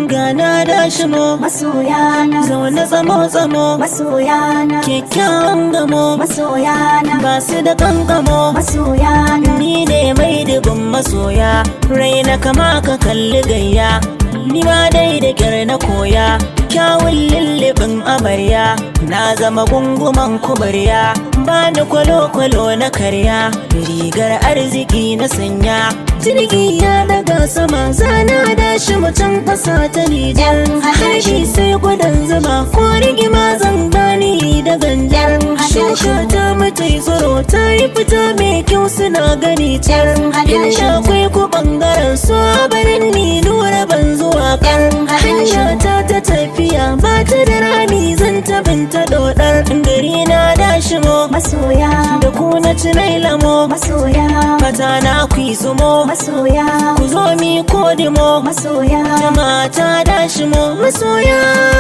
gana da shimo masoyana zaune tsamo tsamo masoyana kyakkyawan gamo masoyana ba su da kankamo masoyana ni ne mai dubin masoya raina kama ka kalli gayya ni ma dai da kyar na koya kyawun lullubin amarya na zama gunguman kubarya ba ni kwalo-kwalo na karya rigar arziki na sanya jirgi ya daga sama zana da shi mutum ƙasa ta nijar hashi sai gudan zuma ko rigima zan gani da ganjar shuka ta mace tsoro ta yi fita mai kyau suna gani tar in sha kwai ko bangaren su a barin ni nura ban zuwa kar hanya ta ta tafiya ba ta da rami zan ta binta dodar gari na da shimo masoya da ku na ci nai lamo masoya fata na ku yi zumo masoya ku zo mi kodimo masoya mata da shimo masoya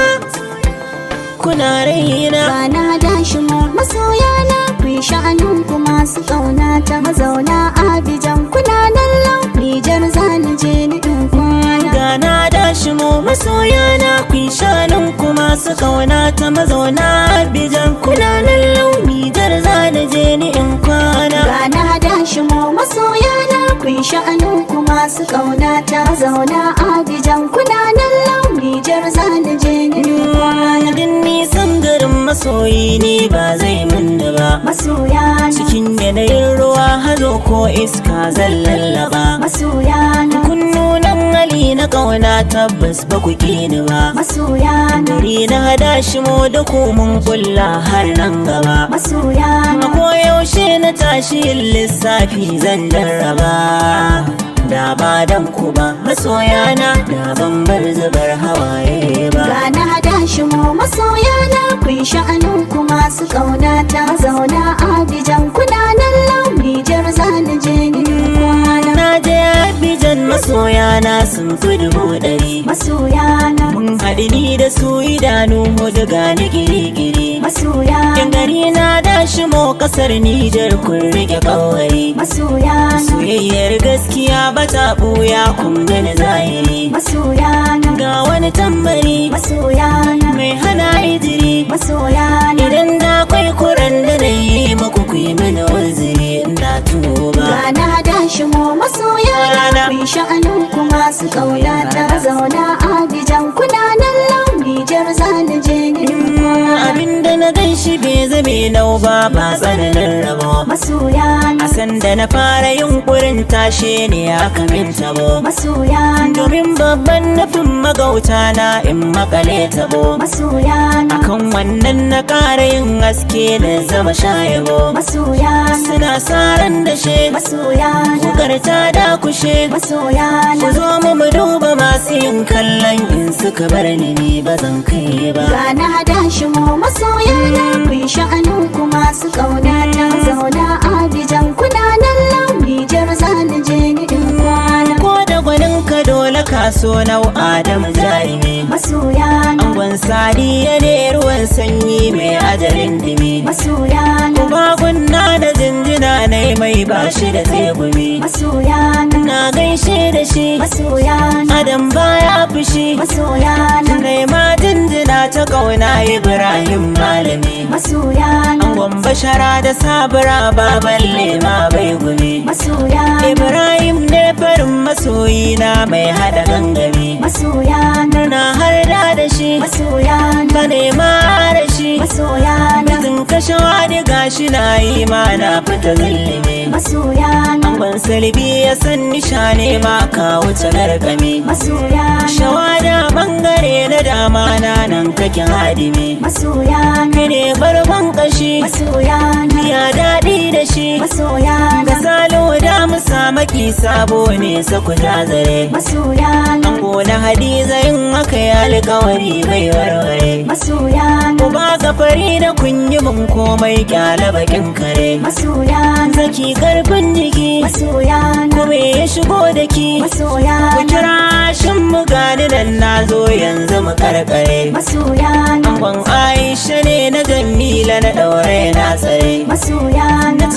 kuna raina Bana da shi mu masoya na ku yi sha'anin ku masu ƙauna ta mazauna Abidjan kuna nan lau Nijar zani je ni in kwana Gana da shi mu masoya na kun shanun ku masu kauna ta mazauna Abidjan kuna nan launi jar za na je ni in kwana. Bana da shi mu masoya na ku yi sha'anin ku masu ƙauna ta mazauna Abidjan kuna nan lau Nijar zani je ni in kwana Din nisan garin masoyi ni ba zai min da ba. Masoya na Cikin yanayin ruwa hazo ko iska zan lallaba. masoya na Kunnunan hali na kauna tabbas ba ku ni ba. masoya na Gari na hada shi mu da ku mun kulla har nan gaba. masoya na A koyaushe na tashi yin lissafi zan jarraba Da ba dan ku ba masoyana da ban bar zubar hawaye ba Gana hada shi mu masoya na ku yi sha'anin ku masu ƙauna ta zauna Abidjan kuna nan lau Nijar zani je ni in kwana Na je Abidjan masoyana sun fi dubu ɗari Masoya na Mun haɗu ni da su idanu hudu gani giri-giri masoya Yan gari na da shi mo ƙasar Nijar kun rike ƙawari masoya na Soyayyar gaskiya ba ta ɓuya kun gani zahiri masoya na Ga wani tambari masoya na mai hana hijiri masoya na idan da kwai kuran da na yi muku ku yi mini uzuri na tuba Gana hada shi mu masoya na ku yi sha'anin ku masu ƙauna ta zauna Abidjan kuna nan lau Nijar zani je ni in kwana abin da na gan shi bai zame nau ba ba tsananin rabo Masoya na a sanda na fara yunkurin tashe ne aka min tabo masoya na domin babban nufin magauta na in makale tabo masoya na akan wannan na ƙara yin haske na zama shayabo masoya na suna saran da she masoya na Kukar ta dakushe masoya Ku na zo mu mu duba masu yin kallon in suka bar ni ni ba zan kai ba. Gana hada shi mu masoya na ku yi sha'anin ku masu ƙauna ta zauna Abidjan kuna nan lau Nijar zani je ni in kwana Ko da gwanin ka dole ka so nau Adam jarumi. masoya na Angon sadiya ne ruwan sanyi mai ajalin dimi. masoya na Magunna da jinjina na mai bashi da tsegumi. masoya na Na gaishe da shi, masoya na Adam baya fushi. masoya na Nai ma jinjina ta ƙauna Ibrahim malami. masoya na Angon bashara da sabura baban lema bai gumi. masoya na Ibrahim ne farin masoyina mai hada gangami. masoya na Na har da da shi, masoya na ka nema da shi. masoya na Bizin kashe wani gashi na yi ma na fita zillime. masoya na Angon salbi ya san nisha ne ma ka wuce gargami. masoya na Shawada bangare na dama na nan kake hadimi. masoya na Kai ne barban kashi, masoya na ya daɗi da shi. masoya Da na salo da mu maki sabo ne saku zare. masoya na Ango na hadiza yin haka ya alkawari bai warware. masoya na Ku ba fari da kun yi mun komai kyala bakin kare. masoya na Zaki karfin jiki, masoya na kuma ya shigo da ki. masoya Ku na kira shin mu gani nan na zo yanzu mu karkare. masoya na Angon Aisha ne na Jamila na ɗaure na tsare. masoya Na na ce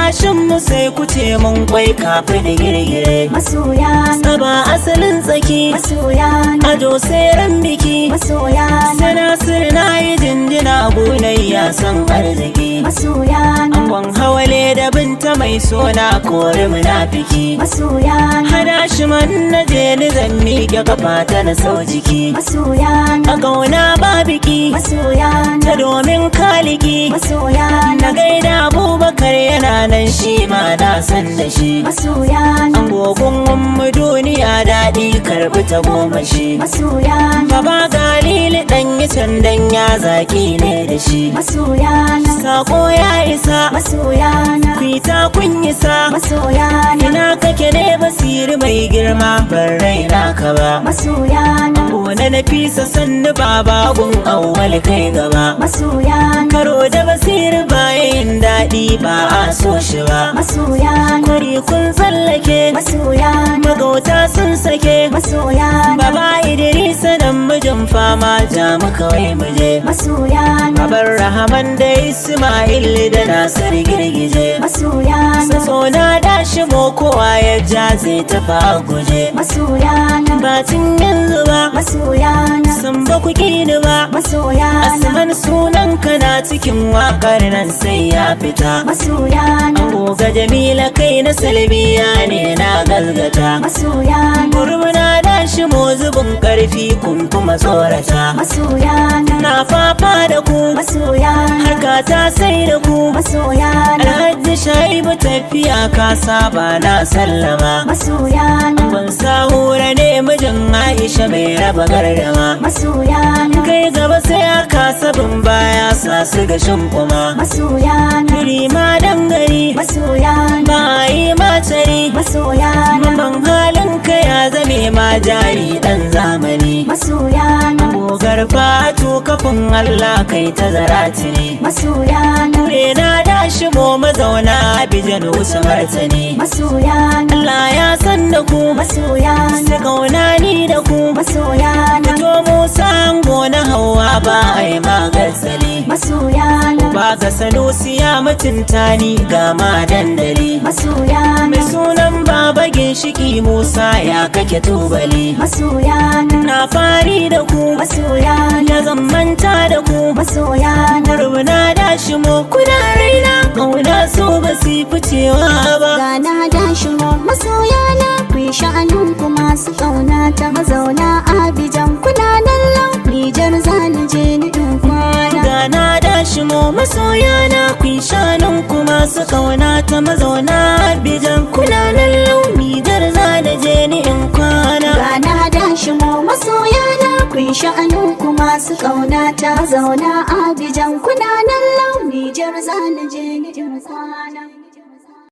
dashin mu sai ku ce mun kwai kafi da girgire masoya na Tsaba asalin tsaki masoya na Ado sai ran biki masoya na Sana sirna yi jinjina gunayya son arziki masoya na Angon hawale da binta mai sona kori munafiki masoya na Hada shi man na je ni zan miƙe kafa ta na sau jiki masoya na A ƙauna ba biki masoya ta na domin kaliki masoya Na na gaida abubakar yana nan shi ma na san da shi masoya na An gogon mu duniya daɗi karɓi ta goma shi masoya na Baba galili ɗan yi candan ya zaƙi ne da shi masoya na Sako ya isa masoya na Kwita kun isa masoya na Ina kake ne basiri mai girma ban raina ka ba masoya na Gona na fisa sannu baba gun awwal kai gaba masoya na Karo da basiri bayan daɗi ba a so shi ba masoya na Kwari kun tsallake masoya na magauta sun sake masoya na Baba Idrisa dan mijin fama ja mu kawai mu je masoya na Babar Rahaman da Ismail da Nasir girgije masoya na Saso na dashi mo kowa ya ja zai tafi a guje masoya na Batin yanzu ba masoya na san ba ku ni ba masoya na Asman sunan ka na cikin wakar nan sai ya fita masoya na Goga Jamila kai na salbiya ne na gazgata masoya na Gurmuna dashi mo zubin karfi kun kuma tsorata masoya na Na fafa da ku masoya na harka ta sai da ku masoya na Alhaji Shaibu tafiya ka saba na sallama masoya na Ban sahura ne mijin Aisha mai raba gardama masoya na Kai gaba sai aka sabin baya sa su ga kuma masoya na Biri ma dangari masoya na ba a yi matari masoya na Ban halin ka ya zame ma jari dan zamani masoya na Gogar fatu kafin Allah kai ta zarati ne masoya na Kure na dashi mo mazauna Abijan wuce martani masoya na Allah ya san da ku masoya na Su kauna ni da ku masoya na Fito Musa ango na hawa ba a yi magarsali masoya na Ba ga sanusi ya mutunta ni ga ma dandali masoya Mai na sunan baba ginshiki Musa ya kake tubali masoya na Na fari da ku masoya na ya zan manta da ku masoya na Rubuna da shi mo kuna raina Kauna so ba su ficewa ba Gana da shigo masoya na ku yi sha'anin ku masu ƙauna ta mazauna Abijan kuna nan lau Nijar zani je ni in kwana Gana da shi mo masoya na kun shanun ku masu kauna ta mazauna Abijan kuna nan launi dar za da je ni in kwana Gana da shigo masoya na ku yi sha'anin ku masu ƙauna ta mazauna Abijan kuna